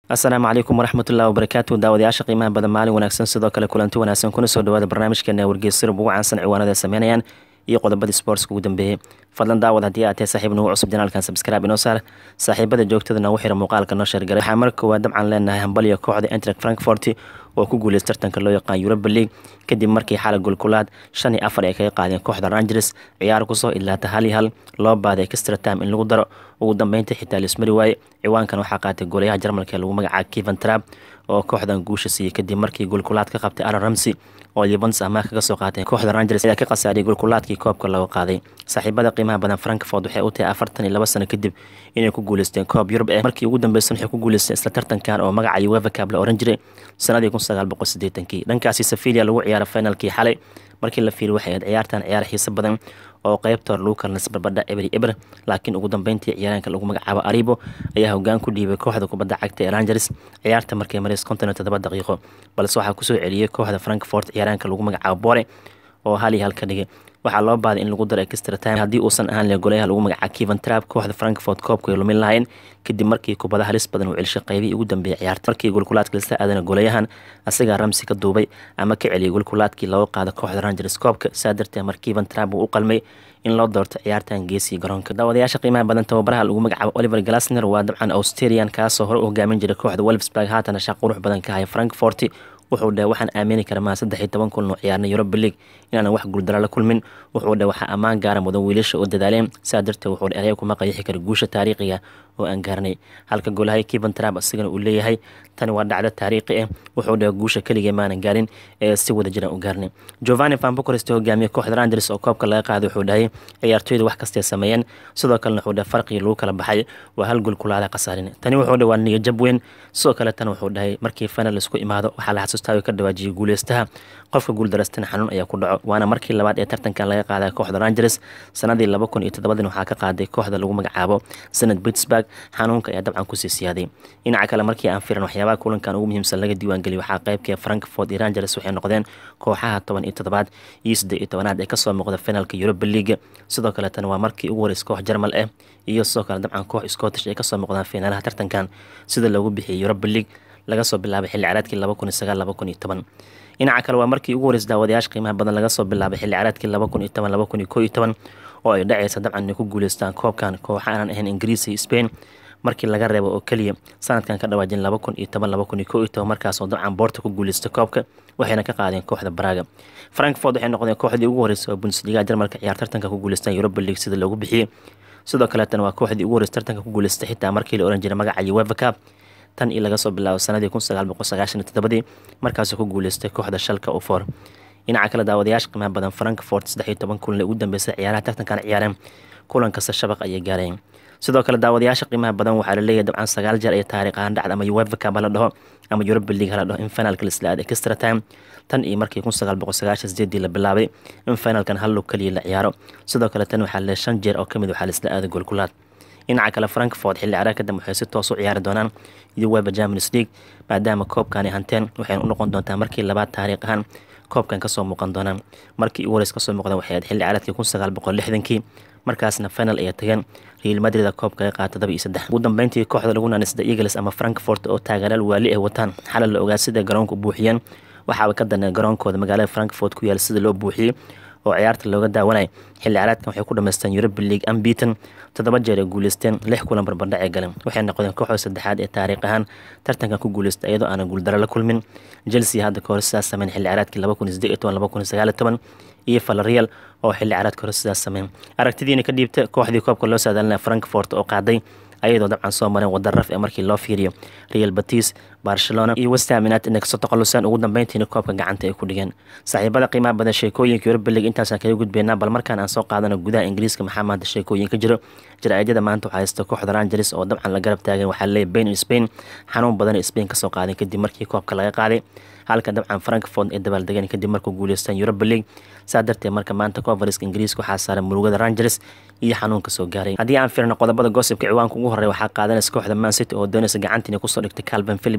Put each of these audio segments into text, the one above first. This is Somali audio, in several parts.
asalaamu calaykum waraxmatullahi wabarakaatu daawadayaasha qiimaha badan maalin wanaagsan sidoo kale kulanti wanaagsan kuna soo dhawaada barnaamijkeena wargeysirub ugu caansan ciwaanada ay sameynayaan iyo qodobadii sportska ugu dambeeyey fadlan daawad haddii aad tahay saaxiib nagu cusub janaalkan sabscribe inoo saar saaxiibada joogtada noogu xira muuqaalka noo sheergaray waxaa marka koowaad dabcan leenahay hambaliya kooxda entrac frankfort oo ku guuleys tartanka loo yaqaan europa league kadib markii xalay golkulaad shan iyo afar ay kaga qaadeen kooxda rangers ciyaar kusoo idlaata hal iyo hal loo baaday extra time in lagu daro ugu dambeyntii xitaa lismari waaye ciwaankan waxaa qaatay goolayaha jarmalka ee lagu magacaaba kevan trab oo kooxdan guusha siiyey kadib markii golkulaad ka qabtay alan ramsey oo livans amaah kaga soo qaateen kooxda rangers ayaa ka khasaariyay golkulaadkii koobka laga qaaday saaxiibada qiimaha badan frankfort waxay u tahay afartan iyo laba sano kadib inay ku guuleysteen koob yurub eh markii ugu dambeysan waxay ku guuleysteen isla tartankan oo magaca uefa cab la oran jiray sanadii kun sagaal boqol sideetankii dhankaasi sevilia lagu ciyaaray finalkii xalay markii la fiiriy waxay ahayd ciyaartan ciyaar xiiso badan oo qeybta hore lagu kalnas barbadha ebri eber laakiin ugu dambeyntii ciyaaraanka lagu magacaabo aribo ayaa hogaan ku dhiibay kooxda kubadda cagta ee rangers ciyaarta markay marays konton iyo toddoba daqiiqo balse waxaa kusoo celiyey kooxda frankfort ciyaaraanka lagu magacaabo bore oo hal iyo hal ka dhigay waxaa loo baaday in lagu daro extra time haddii uusan ahaan le golayaha lagu magacaabo kevan trab kooxda frankfort koobka ay lumin lahayn kadib markii kubada halis badan uu celishay qaybihii ugu dambeeyay ciyaarta markii golkulaadka lasta aadana golayahan asagaa ramsi ka duubay ama ka celiyay golkulaadkii looga qaada kooxda rangers koobka saa darteed mar kevan trab uu u qalmay in loo doorto ciyaartan geesiga garoonka daawadayaasha qiimaha badan tababaraha lagu magacaabo oliver glasner waa dabcan australian kaasoo hore u hogaamin jiray kooxda wolfsburg haatana shaaq qurux badan ka haya frankfort wuxuu dheh waxaan aamini kara maa saddex iyo toban kulno ciyaarnay europa league inaanan wax guuldara la kulmin wuxuu dheh waxaa ammaan gaara mudan wiilasha oo dadaaleen saa darteed wuxuu dheh eraya kuma qayaxi kara guusha taariikhiga oo aan gaarnay halka golahay kevan trab asigana uu leeyahay tani waa dhacdo taariikhi ah wuxuu dheh guusha keligee maanan gaarin ee si wada jiraan u gaarnay giovanni vanbocorest hogaamiye kooxda rangers oo koobka laga qaaday wuxuu dhahay ciyaartooyda wax kastay sameeyeen sidoo kalena wuxuu dheh farqigii lagu kala baxay waa hal gol kulaada khasaarin tani wuxuu dheh waa niyo jab weyn sidoo kale tan wuxuu dhahay markii final isku imaado waxaa la xasuustaa ka dhawaajiyay guuleystaha qofka guuldarastana xanuun ayaa ku dhaco waana markii labaad ee tartankan laga qaaday kooxda rangers sanadii laba kun iyo toddobadin waxaa ka qaaday kooxda lagu magacaabo sanad pittsburg xanuunka ayaa dabcan kusii siyaaday dhinaca kale markii aan firan waxyaabaha kulankan ugu muhiimsan laga diiwaangeliy waxaa qaybkee frankfort iyo rangers waxay noqdeen kooxaha toban iyo toddobaad iyo saddeed iyo tobanaad ee kasoo muuqda finalka europa league sidoo kale tan waa markii ugu horeys koox jarmal ah iyo sidoo kale dabcan koox scottish ay kasoo muuqdaan fiinaalaha tartankan sida loogu bixiyay europa league laga soo bilaabay xilli caraadkii laba kun iyo sagaal laba kun iyo toban dhinaca kale waa markii ugu horeys daawadayaasha qiimaha badan laga soo bilaabay xilli caraadkii laba kun iyo toban laba kun iyo koo iyo toban oo ay dhacaysa dabcan inay ku guuleystaan koobkan kooxa aanan ahayn ingiriis iyo spain markii laga reebo oo keliya sanadkan ka dhawaajin laba kun iyo toban laba kun iyo koo iyo toban markaasoo dabcan boorta ku guuleystay koobka waxayna ka qaadeen kooxda baraga frankfort waxay noqdeen kooxdii ugu horreysay oo bundesliga jarmalka ciyaar tartanka ku guuleystaan europa league sida loogu bixiyey sidoo kaleetana waa kooxdii ugu horreysay tartanka ku guuleystay xitaa markii la oran jiray magaca uefa cup tan iyo laga soo bilaabo sanadii kun sagaal boqol sagaashan iyo toddobadii markaasoo ku guuleystay kooxda shalka ufor dhinaca kale daawadayaasha qiimaha badan frankfort saddex iyo toban kulan ee ugu dambeysay ciyaaraha tartankan ciyaareen kulan kasta shabaq ayay gaareen sidoo kale daawadayaasha qiimaha badan waxaa laleeyahay dabcan sagaal jeer ay taariikh ahaan dhacda ama uefa cup hala dhaho ama europa league hala dhaho in finalka laisla aaday extra time tan iyo markii kun sagaal boqol sagaashan sideedii la bilaabay in finalkan hal lug kaliya la ciyaaro sidoo kale tan waxaa laleeyahay shan jeer oo kamid waxaa laisla aaday golkulaad dhinaca kale frankfort xilli caraar kadib waxay si toos u ciyaari doonaan uefa champions league maadaama koobkani hanteen waxayna u noqon doontaa markii labaad taariikh ahaan koobkan kasoo muuqan doonaan markii ugu horeys kasoo muuqdan waxay ahayd xilli caraadkii kun sagaal boqol lixdankii markaasna final ayay tageen real madrida koobka ka qaata todoba iyo saddex ugu dambeyntii kooxda lagu nanisda eagles ama frankfort oo taageeraal waali ay wataan xalal la ogaa sida garoonka u buuxiyeen waxaaba ka danay garoonkooda magaalada frankfort ku yaal sida loo buuxiyey oo ciyaarta looga daawanay xilli caraadkan waxay ku dhamaysteen europa league ambiton toddoba jeer ay guuleysteen lix kulan barbardhac ee galeen waxay noqdeen kooxda saddexaad ee taariikh ahaan tartankan ku guuleystay iyadoo aanan guuldaro la kulmin chelsea hadda kahor sidaas sameyn xilli caraadkii laba kun iyo siddeed iyo toban laba kun iyo sagaal iyo toban iyo valerial oo xilli caraadka hore sidaas sameyn aragtidiina ka dhiibta kooxdii koobka loo saadaalinaya frankfort oo qaaday ayadoo dabcan soo mareen wada raf ee markii loo fiiriyo real batis barcelona iyo westham united inay kasoo taqaluseen ugu dambeyntiina koobka gacanta ay ku dhigeen saaxiibada qiimaha badan sheekooyinka europa league intaasaan kaga gudbeynaa bal markaan aan soo qaadano gudaha ingiriiska maxaa maanta sheekooyin ka jiro jaraa'idada maanta waxaa haysta kooxda rangers oo dabcan la garab taagan waxaa leeyahy bain spain xanuun badan spain kasoo qaadeen kadib markii koobka laga qaaday halka dabcan frankfort ay dabaaldegeen kadib markuu guuleystaan europa league saa darteed marka maanta conferenska ingiriiska waxaa saaran murugada rangers iyo xanuunka soo gaaray haddii aan firno qodobada goosibka ciwaanka ugu horey waxaa qaadanaysa kooxda man city oo doonaysa gacantiina kusoo dhigtay calvin philips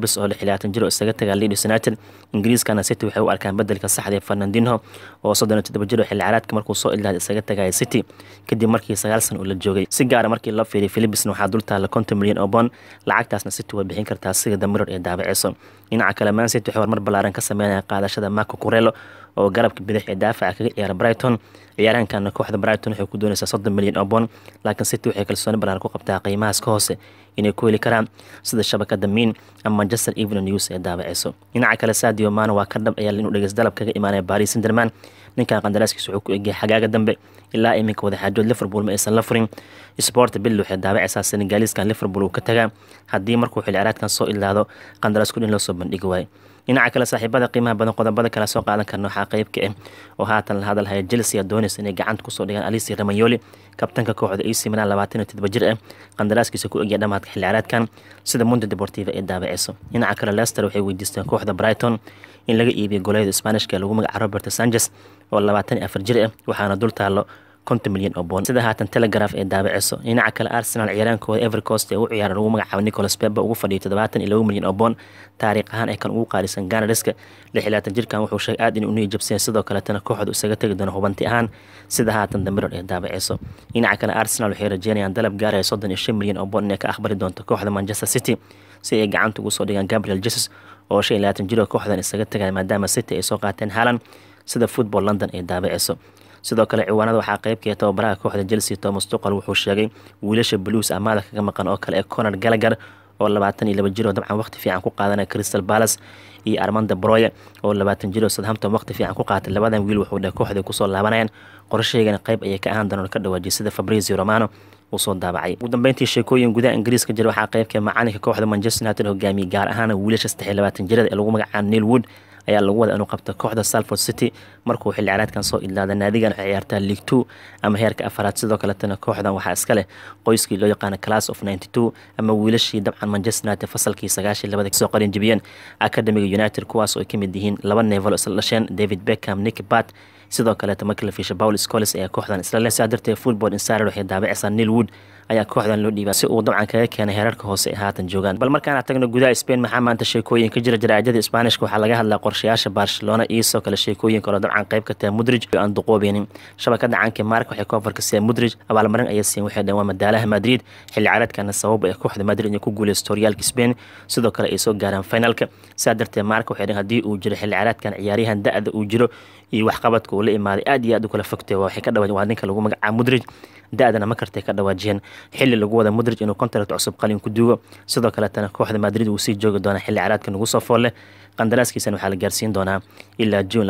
rogers oo lixlaatan jir oo isaga tagaa leeds united ingiriiskana city waxay u arkaan bedelka saxda ee fernandinho oo soddon iyo toddoba jir oo xilli caraadka markuu soo ilaaday isaga tagaya city kadib markii sagaal san uu la joogay si gaara markii loo fiiriy philipsna waxaa dul taalla konton milyan oo bond lacagtaasna city way bixin kartaa sida damiror ee daabaceyso dhinaca kale man city waxay horumar ballaaran ka sameynaya qaadashada marco curelo oo garabka bidix ee daafaca kaga ciyaara brighton ciyaarahankana kooxda brighton waxay ku doonaysaa soddon milyan oo bond laakiin city waxay kalsooni ballaaran ku qabtaa qiimahaas ka hoose inay ku heli karaan sida shabakada miin ama manchester evening news ee daabaceyso dhinaca kale sadio mano waa ka dhab ayaa inuu dhegeys dalab kaga imaanaya paris senderman ninkan qandaraaskiisa wuxuu ku egyahay xagaaga dambe ilaa iminka wadaxaajood liverpool ma aysan la furin sport bill waxay daabaceysaa senegaaliskan liverpool uu ka tagaa haddii markuu xilli caraadkan soo ilaado qandaraas kudhin loo soo bandhigi waayo dhinaca kale saaxiibada qiimaha badan qodobada kale soo qaadan karna waxaa qeyb ka ah oo haatan la hadalhaya chelsea doonaysa inay gacanta kusoo dhigaan alisi ramayoli kabtanka kooxda ac milan labaatan iyo todoba jir ah qandaraaskiisa ku egya dhamaadka xilli caraadkan sida mundo deportiva ee daabaceyso dhinaca kale leicester waxay weydiisteen kooxda brighton in laga iibiyo goleyada spanishka lagu magaca robert sanchez oo labaatan iyo afar jir ah waxaana dul taalo konton milyan oo boon sida haatan telegraf ee daabaceyso dhinaca kale arsenal ciyaaraankooda evercost ee u ciyaara lagu magacaabo nicholas peba ugu fadhiyo toddobaatan iyo laba milyan oo boon taariikh ahaan ee kan ugu qaalisan ganariska lixilaatan jirkan wuxuu sheegay aad in uu niyajabsanya sidoo kaletana kooxdu isaga tegi doono hubanti ahaan sida haatan damiror ee daabaceyso dhinaca kale arsenal waxay rajeynayaan dalab gaaraya soddon iyo shan milyan oo boon inay ka aqbali doonto kooxda manchester city si ay gacanta ugu soo dhigaan gabriel jesus oo shan iyo labaatan jir oo kooxdan isaga tagaya maadaama city ay soo qaateen haalan sida football london ee daabaceyso sidoo kale ciwaanada waxaa qeybkaya tababaraha kooxda chelsea thomas tuqal wuxuu sheegay wiilasha blues amaada kaga maqan oo kale ee conor gallagher oo labaatan iyo laba jir oo dabcan waqti fiican ku qaadanaya crystal palace iyo armanda broye oo labaatan jir oo southampton waqti fiican ku qaatay labadan wiil wuxuu dheh kooxda kusoo laabanayaan qorshaheygana qeyb ayay ka ahaan doonaan ka dhawaajiyay sida fabrizio romano uu soo daabacay ugu dambeyntii sheekooyin gudaha ingiriiska jira waxaa qeybka macalinka kooxda manchester united hogaamiyey gaar ahaan wiilasha saddex iyo labaatan jirada ee lagu magacaabo neil wood ayaa lagu wada inuu qabto kooxda salford city markuu xilli caraadkan soo ilaada naadigan waxay ciyaartaa league two ama heerka afaraad sidoo kaletana kooxdan waxaa iska leh qoyskii loo yaqaana class of ninety two ama wiilashii dabcan manchester united fasalkii sagaashii labada kasoo qarin jibiyeen academiga united kuwaas oo ay ka mid yihiin laba nevel isla dhasheen david beckham nick bat sidoo kaleeta markii la fiisha paul scoles ayaa kooxdan isla leh sidaa darteed football insider waxay daabacaysaa neil wood ayaa kooxdan loo dhiibaa si uu dabcan kaga keenay heerarka hoose ee haatan joogaan bal markaana tagno gudaha spain maxaa maanta sheekooyin ka jira jaraajada sbaanishka waxaa laga hadlaa qorshayaasha barcelona iyo sidoo kale sheekooyin kaloo dabcan qayb ka tahay mudrij oo aan duqoobeynin shabakada caanka mark waxay koofarka siiyeen mudrij abaalmarin ayay siiyeen waxay dhaheen waa madaalaha madrid xilli caraadkana sabab ee kooxda madrid inay ku guuleysto horyaalka spain sidoo kale ay soo gaaraan finalka sidaa darteed mark waxay dhaheen haddii uu jiro xilli caraadkan ciyaaryahan da-da uu jiro iyo waxqabadka uu la imaaday aad iyo aad u kala fogtay waxay ka dhawaa waa ninka lagu magacaabo mudrij da-dana ma kartay ka dhawaajiyeen xilli lagu wada mudrij inuu kontract cusub qalin ku duugo sidoo kaletana kooxda madrid uu sii joogi doona xilli caraadka nagu soo foolle qandaraaskiisana waxaa la gaarsiin doonaa ilaa juun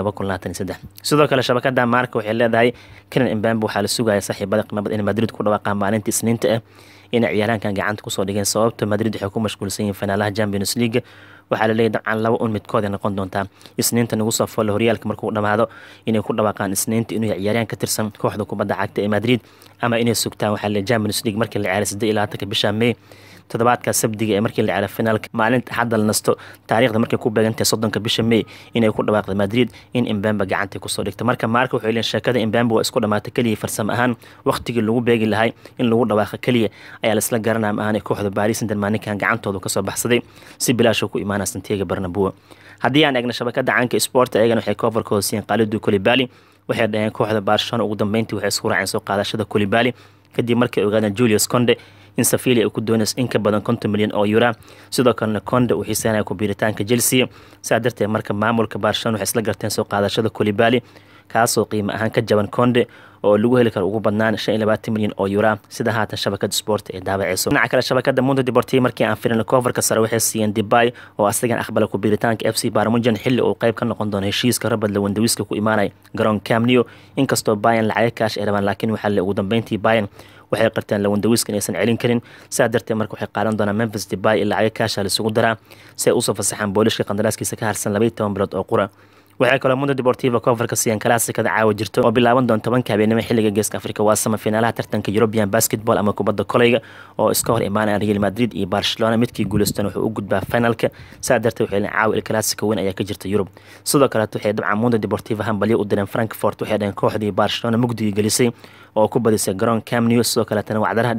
sidoo kale shabakada maarka waxay leedahay kenan imbambe waxaa la sugaya saaxiibada qiimabad in madrid ku dhawaaqaan maalinta isniinta ah inay ciyaaraankan gacanta kusoo dhigeen sababta madrid waxay ku mashquulsan yihiin finaalaha champions league waxaa la leeyahy dabcan laba un midkood ay noqon doontaa isniinta nagu soo folle horyaalka markuu dhamaado inay ku dhawaaqaan isniinta inuu ciyaaryahan ka tirsan kooxda kubadda cagta ee madrid ama inay sugtaan waxaa le champions league markii la ciyaaray siddeed iyo labaatanka bisha may toddobaadka sabdiga ee markii la ciyaaray finaalka maalinta hadda la nasto taariikhda markay ku beegantahay soddonka bisha may inay ku dhawaaqda madrid in imbamba gacanta kusoo dhigta marka maarka waxay leeyihin sheekada imbamba waa isku dhamaatay keliya farsamo ahaan waqtigii lagu beegi lahay in lagu dhawaaqa keliya ayaa laisla garanaya ma ahanay kooxda baris saint-germain ninkan gacantoodu kasoo baxsaday si bilaashuu ku imaanaya santiago bernabua haddii aan eegna shabakada caanka sport ayagana waxay koofarka hoosiyeen qaalidu kolibali waxay dhaheen kooxda barcelona ugu dambeyntii waxay isku raaceen soo qaadashada kolibali kadib markay ogaadeen julius conde in safilia ay ku doonayso in ka badan konton milyan oo yura sidoo kalena conde uu xiiseynaya kubiiritaanka chelsea saa darteed marka maamulka barcelona waxay isla garteen soo qaadashada kolibali kaasoo qiimo ahaan ka jaban conde oo lagu heli karo ugu badnaan shan iyo labaatan milyan oo yura sida haatan shabakada sport ee daabaceyso dhinaca kale shabakada mundo deportiva markii aan firin coverka sare waxay siiyeen debay oo asagan aqbala kubiiritaanka f c barmujan xilli uu qayb ka noqon doono heshiiska rabad lawandawiska ku imaanaya garoon camneo inkastoo bayan lacaga kaash ay rabaan laakiin waxaa le ugu dambeyntii bayan waxay qarteen lawandawiska inaysan celin karin saa darteed marka waxay qaadan doonaan memphis debay iyo lacaga kaasha laisugu daraa si ay usoo fasaxaan boolishka qandaraaskiisa ka harsan labaiyo toban bilood oo qura waxay kaloo mundo deportiva coverka siiyeen kalaasikada caawa jirto oo bilaaban doon tobanka habeenimo xilliga geeska afrika waa sama finaalaha tartanka european basketball ama kubadda koleyga oo iska hor imaanayaan real madrid iyo barcelona midkii guuleystan wuxuu u gudbaa finalka saa darteed waxay leeyihin caawa il classico weyn ayaa ka jirta yurub sidoo kaleet waxay dabcan mundo deportiva hambalyo u direen frankfort waxay dhaheen kooxdii barcelona mugdigii gelisay oo ku badisay garoon camneo sidoo kaleetana wacdaraha dhigeen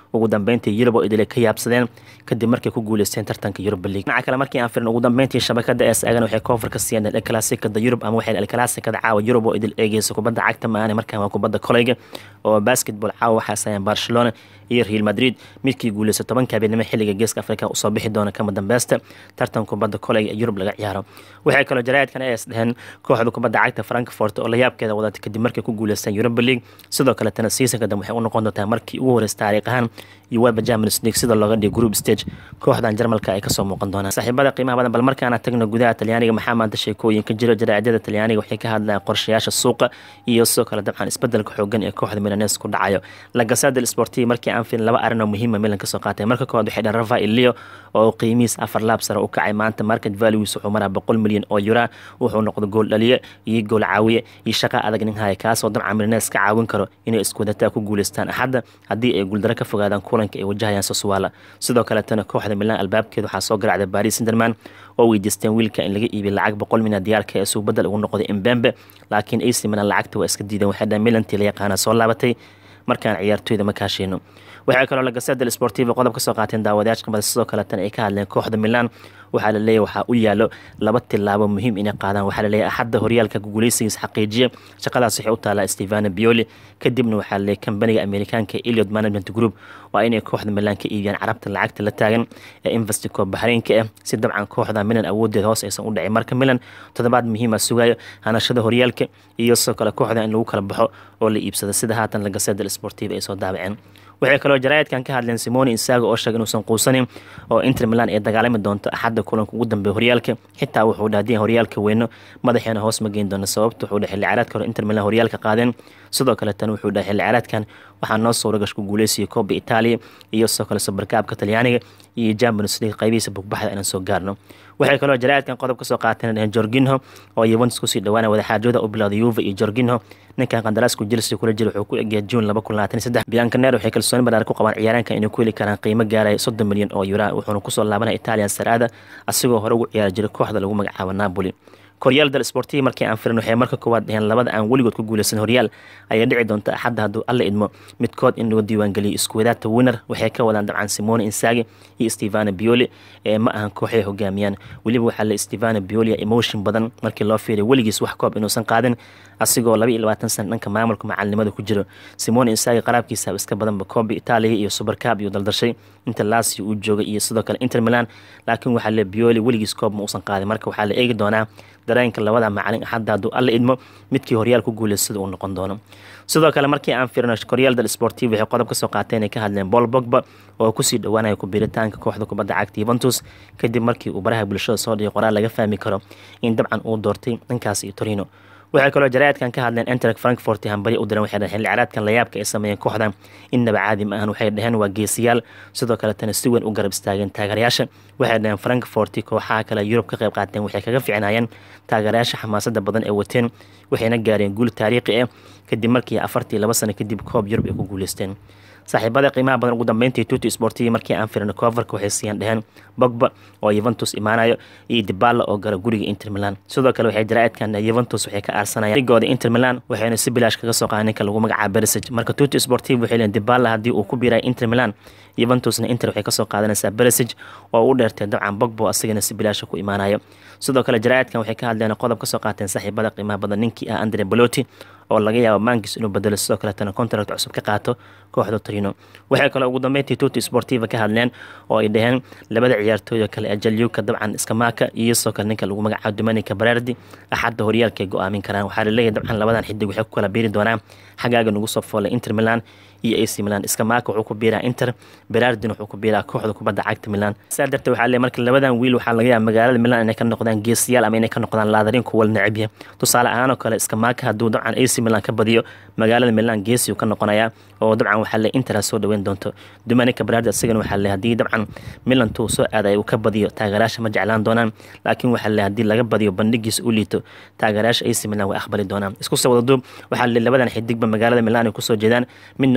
ugu dambeyntii yurub oo idile ka yaabsadeen kadib markay ku guuleysteen tartanka yuruba league dhinaca kale markii aan firin ugu dambeyntii shabakada es agan waxay koofar ka siiyeen el classicada yurub ama waxay el classicada caawa yurub oo idil eegeysa kubadda cagta maane markaan waa kubadda koleyga oo basketball caawa waxaa sayeen barcelona iyo real madrid midkii guuleysa tobanka habeenimo xilliga geeska afrika usoo bixi doona kama dambeysta tartan kubadda koleyga ee yurub laga ciyaaro waxay kaloo jaraa'idkan es dheheen kooxda kubadda cagta frankfort oo layaabkeeda wadatay kadib markay ku guuleysteen yuruba league sidoo kaletana seasonka dambe waxay u noqon doontaa markii ugu horeysa taariikh ahaan iyo weba champions league sida looga dhigo group stage kooxdan jarmalka ay kasoo muuqan doonaan saaxiibada qiimaha badan bal markaana tagno gudaha talyaaniga maxaa maanta sheekooyin ka jiro jaraa'idyada talyaaniga waxay ka hadlayaan qorshayaasha suuqa iyo sidoo kale dabcan isbedelka xoogan ee kooxda milanes ku dhacayo lagasada sportiva markii aan filin laba arrin oo muhiima milan kasoo qaatay marka koowaad waxay dhaheen rafael leo oo qiimihiis afar laab sare u kacay maanta market values wuxuu maraa boqol milyan oo yura wuxuu noqdo gool dhaliye iyo gool caawiye iyo shaqa adag nin haya kaasoo dabcan milanes ka caawin karo inay iskuwadataa ku guuleystaan axadda haddii ay guuldaro ka fogaadaan kulanka ay wajahayaan soswala sidoo kaletana kooxda milan albaabkeeda waxaa soo garacday baris senderman oo weydiisteen wiilka in laga iibiy lacag boqol mina diyaarka ee suu badel ugu noqday imbembe laakiin ac milan lacagta waa iska diideen waxay dhahen milantii la yaqaana soo laabatay markaan ciyaartooyda ma kaasheyno waxaa kaloo lagaseda sportiva qodob ka soo qaateen daawadayaashka bada sidoo kaletan ay ka hadleen kooxda milan waxaa la leeyahy waxaa u yaalo laba tilaabo muhiim inay qaadaan waxaa la leeyahy axadda horyaalka guuleysigiis xaqiijiya shaqadaas waxay u taalaa stevano bioli kadibna waxaa la leeyahy kambaniga amerikaanka eliot management group waa inay kooxda milan ka iibiyaan carabta lacagta la taagan ee investico baxreynka ah si dabcan kooxda milan awoodeeda hoos aysan u dhicin marka milan toddobaad muhiima sugayo hanashada horyaalka iyo sidoo kale kooxda in lagu kala baxo oo la iibsado sida haatan lagaseda sportiva ay soo daabaceen waxay kaloo jaraa'idkan ka hadleen simoni insago oo sheegay inuusan quusanin oo inter milan ay dagaalami doonto axadda kulanka ugu dambeeya horyaalka xitaa wuxuu dhaha haddii horyaalka weyno madaxeena hoos ma geyn doono sababta wuxuu dhahay xilli ciyaareedka hore inter milan horyaalka qaadeen sidoo kale tan wuxuu dhahay xilli ciyaareedkan waxaa noo soo ragash ku guuleysaya kooba itaaliya iyo sidoo kale sabarkaabka talyaaniga iyo champions league qaybihiisa bugbaxda inaan soo gaarno waxay kaloo jaraa'idkan qodob kasoo qaateen dhaheen jorginho oo yuventus kusii dhawaana wadaxaajooda u bilowday yuve iyo jorginho ninkan qandaraasku chelsea kula jira wuxuu ku egyahay june laba kun labaatan saddex biancaner waxay kalsooni banaar ku qabaan ciyaaraanka inay ku heli karaan qiimo gaaraya soddon milyan oo yura wuxuuna kusoo laabanaya italian saraada asigoo hore ugu ciyaari jiray kooxda lagu magacaabo napoli koryaal dal sportiva markii aan firin waxay marka koowaad dhaheen labada aan weligood ku guuleysan horyaal ayaa dhici doonta axadda hadduu alla idmo midkood in lagu diiwaangeliyo iskuwadaata winner waxay ka wadaan dabcan simone insagi iyo stevano bioli ee ma ahan kooxay hogaamiyaan weliba waxaa le stevano biolia emotion badan markii loo fiiriya weligiis wax koob inuusan qaadin asigoo laba iyo labaatan sana dhanka maamulka macalinimada ku jiro simone insagi qaraabkiisa iska badanba koobi itaaliya iyo supercab iyo daldashay inta lasio uu joogay iyo sidoo kale inter milan laakiin waxaa le bioli weligiis koob ma uusan qaadin marka waxaa la eegi doonaa dareenka labada macalin axadda hadduu alla idmo midkii horyaal ku guuleystada uu noqon doono sidoo kale markii aan firino koryaal dal sportiv waxay qodob kasoo qaateen ay ka hadleen bol bogba oo kusii dhowaanaya kubiritaanka kooxda kubadda cagta yuventus kadib markii uu baraha bulshada soo dhigay qoraal laga fahmi karo in dabcan uu doortay dhankaas iyo torino waxay kaloo jaraa'idkan ka hadleen enterek frankfort hambari u diran waxay dhaheen xilli ciyaareedkan layaabka ay sameeyeen kooxdan innaba caadi ma ahan waxay dhaheen waa geesiyaal sidoo kaletana si weyn u garab istaageen taageerayaasha waxay dhaheen frankfort kooxaha kale yurub ka qayb qaateen waxay kaga ficnaayeen taageerayaasha xamaasada badan ee wateen waxayna gaareen guul taariikhi ah kadib markii afartii laba sano kadib koob yurub ay ku guuleysteen saaxiibada qiimaha badan ugu dambeyntii tuti sportiva markii aan firino coverka waxay siiyaan dheheen bogba oo yuventus imaanayo iyo dibala oo gala guriga inter milan sidoo kale waxay jaraa'idkan yuventus waxay ka aarsanayaan ligooda inter milan waxayna si bilaash kaga soo qaadan ninka lagu magacaabo bersage marka tuti sportiva waxay leeyihin dibala haddii uu ku biiray inter milan yuventusna inter waxay kasoo qaadanaysaa bersage oo u dheertay dabcan bogbo asigana si bilaasha ku imaanayo sidoo kale jaraa'idkan waxay ka hadleen qodob kasoo qaateen saaxiibada qiimaha badan ninkii ah andre baloti oo laga yaabo mankis inuu bedelo sidoo kaletana contract cusub ka qaato kooxda torino waxay kaloo ugu dambeyntii tuti sportiva ka hadleen oo ay dhaheen labada ciyaartooyda kale ee jalyuka dabcan iskamaaka iyo sidoo kale ninka lagu magacaabo dominica barardi axadda horyaalka ay go-aamin karaan waxaa laleeyahay dabcan labadan xidig waxay ku kala biiri doonaan xagaaga nagu soo foolay inter milan iyo ac milan iskamaaka wuxuu ku biiraa inter berardin wuxuu ku biiraa kooxda kubadda cagta milan saa darteed waxaa leeyahay marka labadan wiil waxaa laga yaaba magaalada milan inay ka noqdaan geesiyaal ama inay ka noqdaan laadarin kuwal necabya tusaale ahaan oo kale iskamaaka hadduu dabcan ac milan ka badiyo magaalada milan geesi uu ka noqonayaa oo dabcan waxaa le inter soo dhaweyn doonto dominica berardi isagana waxaa le haddii dabcan milan tuu soo aaday uu ka badiyo taageerayaasha ma jeclaan doonaan laakiin waxaa le haddii laga badiyo bandhigiisa u liito taageerayaasha ac milan way aqbali doonaan isku soo wada duub waxaa le labadan xidigba magaalada milan ay kusoo jeedaan midna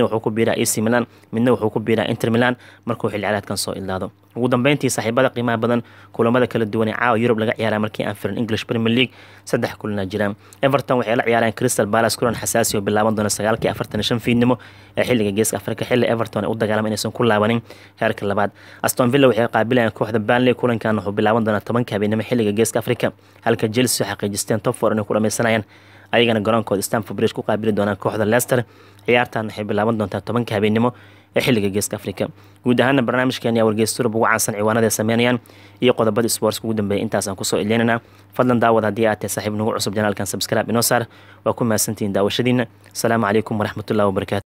wuxuu ku biiraa ac milan midna wuxuu ku biiraa inter milan markuu xilli ciyaareedkan soo ilaado ugu dambeyntii saaxiibada qiimaha badan kulamada kala duwan ee caawa yurub laga ciyaara markii aan firin english premier league saddex kulana jiraan everton waxay la ciyaareen crystal palace kulan xasaasi oo bilaaban doona sagaalkii afartan shan fiidnimo ee xilliga geeska afrika xilli everton ay u dagaalama inaysan ku laabanin heerka labaad aston villa waxay qaabilayaan kooxda banley kulankan wuxuu bilaaban doonaa tobanka habeenimo xilliga geeska afrika halka chelsea xaqiijisteen top four inay ku dhameysanayaan ayagana garoonkooda stanford bridge ku qaabili doonaan kooxda leicester ciyaartan waxay bilaaban doontaa tobanka habeenimo ee xilliga geeska afrika guud ahaana barnaamijkeeni ayaa wargeystuurub ugu caansan ciwaanada ay sameynayaan iyo qodobada sportska ugu dambeeya intaasaan kusoo ileynana fadlan daawad haddii aad tahay saaxiib nagu cusub janaalkan subscribe inoo saar waa ku mahadsantihiin daawashadiina asalaamu calaykum waraxmatullahi wabarakatu